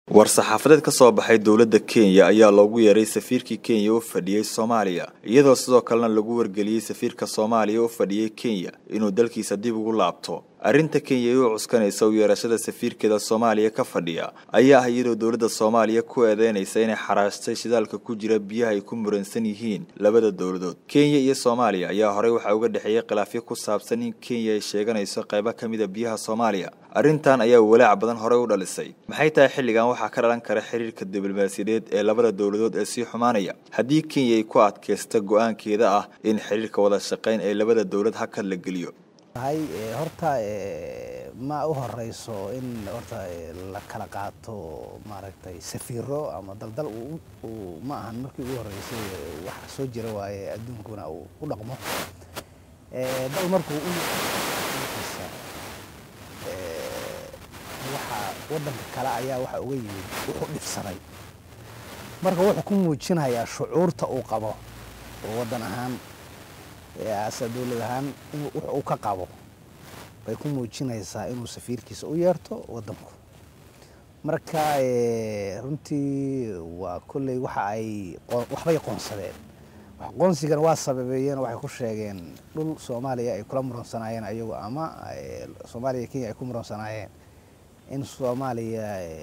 war-saxaafadeed ka soo baxay dowladda kenya ayaa loogu yeeray safiirkii kenya u fadhiyey soomaaliya iyadoo sidoo kalena lagu wargeliyey safiirka soomaaliya u fadhiyey kenya inuu dalkiisa dib ugu laabto arrinta kenya ay u cuskanaysa u yeerashada safiirkeeda soomaaliya ka fadhiya ayaa ah iyadoo dowladda soomaaliya ku eedeynaysa inay xaraashtay shidaalka ku jira biyaha ay ku muransan yihiin labada dowladood kenya iyo soomaaliya ayaa horey waxaa uga dhexeeyey khilaafyo ku saabsan in kenya ay sheeganayso qaybo ka mid a biyaha soomaaliya arrintan ayaa walaac badan horey u dhalisay maxay tahay xilligan waxaa ka dhalan kara xiriirka diblomaasiyadeed ee labada dowladood ee sii xumaanaya haddii kenya ay ku adkaysta go-aankeeda ah in xiriirka wada shaqayn ee labada dowlad hakad la geliyo horta ma u horeyso in horta la kala qaato maaragtay safiiro ama daldal ma ahan markii ugu horeysay waxa soo jira waaye adduunkuna uu u dhaqmo dal markuu ukiisa waxa wadanka kale ayaa waxa uga yimid wuxuu dhibsaday marka wuxuu ku muujinayaa shucuurta uu qabo oo wadan ahaan ase dowlad ahaan wux uu ka qabo bay ku muujinaysaa inuu safiirkiisa u yeerto wadanku marka runtii waa kolley waxa ay waxbay qoonsadeen qoonsigana waa sababeeyeen waxay ku sheegeen dhul soomaaliya ay kula muransanaayeen ayagu ama soomaaliya kenya ay ku muransanaayeen in soomaaliya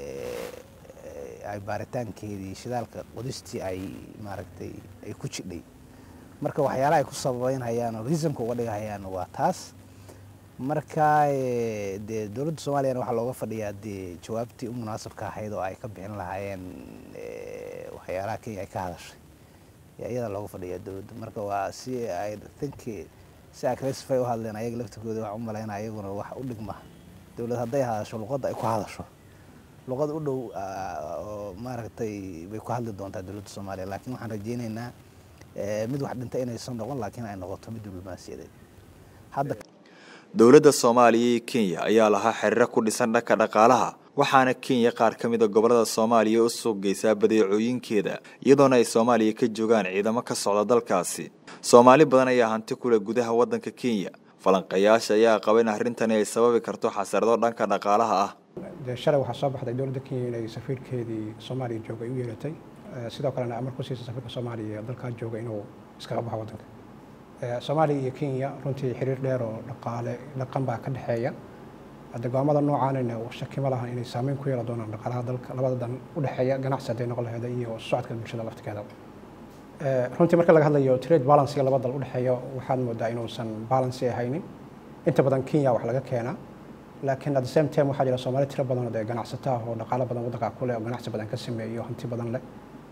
ay baaritaankeedii shidaalka qodistii ay maaragtay ay ku jidhay marka waxyaalaha ay ku sababeynhayaan oo riisamka uga dhigahayaan waa taas marka dee dowladda soomaaliyana waxaa looga fadhiyaa dee jawaabtii u munaasabka ahayd oo ay ka bixin lahaayeen waxyaalaha kenya ay ka hadashay iyadaa looga fadhiyaa dowladda marka waa si ay think si agresifay u hadleen ayaga laftirkooda waxaan u malaynaya iyaguna wax u dhigma dowlad hadday hadasho luqadda ay ku hadasho luqad u dhow oo maaragtay bay ku hadli doontaa dowladda soomaaliya laakiin waxaan rajeyneynaa mid wax dhinta inaysan noqon laakiin ay noqoto mid diblomaasiyadeed hadda dowladda soomaaliya iyo kenya ayaa lahaa xiriiro ku dhisan dhanka dhaqaalaha waxaana kenya qaar ka mid a gobollada soomaaliya u suuq geysaa badeecooyinkeeda iyadoona ay soomaaliya ka joogaan ciidamo ka socda dalkaasi soomaali badan ayaa hanti kuleh gudaha waddanka kenya falanqayaasha ayaa qaba in arrintani ay sababi karto xasarado dhanka dhaqaalaha ah dee shalay waxaa soo baxday dowladda kenya inay safiirkeedii soomaaliya jooga ay u yeeratay sidoo kalena amar ku siisa safiirka soomaaliya dalkaa jooga inuu iskaga baxo waddanka soomaaliya iyo kenya runtii xiriir dheer oo dhaqaale dhaqan baa ka dhexeeya hadde go'aamada noocaanina shaki ma laha inay saameyn ku yeelan doonaan dhaqaalaha dalka labada dan u dhexeeya ganacsi hadday noqon laheeda iyo socodka bulshada laftigeeda runtii marka laga hadlayo trade balancega laba dal u dhexeeya waxaad moodaa inuusan balancy ahaynin inta badan kenya wax laga keenaa laakiin at the same time waxaa jira soomaali tiro badan oo dee ganacsato ah oo dhaqaalo badan waddanka ku leh oo ganacsi badan ka sameeyo hanti badan leh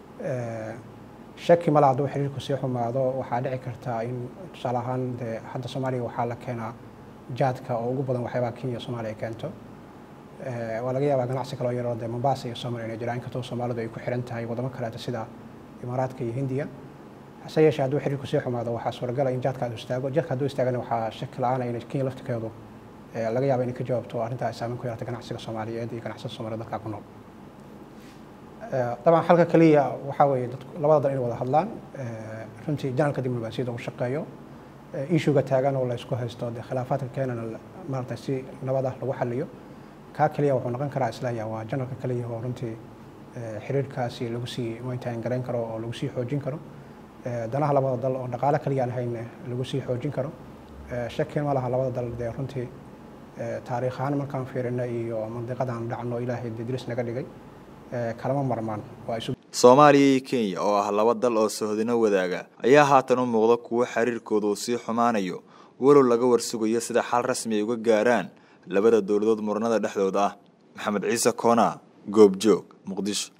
shaki mala hadduu xiriirku sii xumaado waxaa dhici kartaa in tusaale ahaan dee hadda soomaaliya waxaa la keenaa jaadka oo ugu badan waxyaabaha kenya soomaaliya keento waa laga yaabaa ganacsi kaloo yaroo dee mombasa iyo somalia inay jiraan inkastoo soomaalidu ay ku xiran tahay wadamo kaleeto sida imaaraadka iyo hindiya hase yeeshee hadduu xiriirku sii xumaado waxaa suuragala in jaadka adu istaago jaadka hadduu istaagana waxaa shaki la-aana in kenya laftirkeedu laga yaaba inay ka jawaabto arrintaa ay saameyn ku yeelata ganacsiga soomaaliyeed iyo ganacsada soomaliya dalkaa ku nool dabcan xalka keliya waxaa weeye dad labada dal inay wada hadlaan runtii janalka diblomaasiyadda uu shaqeeyo ishuga taagan oo la isku haysto dee khilaafaadka keenana maaragtay si nabad ah lagu xaliyo kaa keliya wuxuu noqon karaa islaya waa janalka keliya oo runtii xiriirkaasi lagu sii maintain garayn karo oo lagu sii xoojin karo danaha labada dal oo dhaqaale keliya aan hayn lagu sii xoojin karo shaki ma laha labada dal dee runtii taariikh ahaan markaan fiirina iyo mandiqadaan dhacno ilaahay dee diris naga dhigay kalama marmaan soomaaliya iyo kenya oo ah laba dal oo sohodino wadaaga ayaa haatan u muuqda kuwo xiriirkooda uu sii xumaanayo walow laga warsugayo sida xal rasmi ay uga gaaraan labada dowladood muranada dhexdooda ah maxamed ciise koonaa goobjoog muqdisho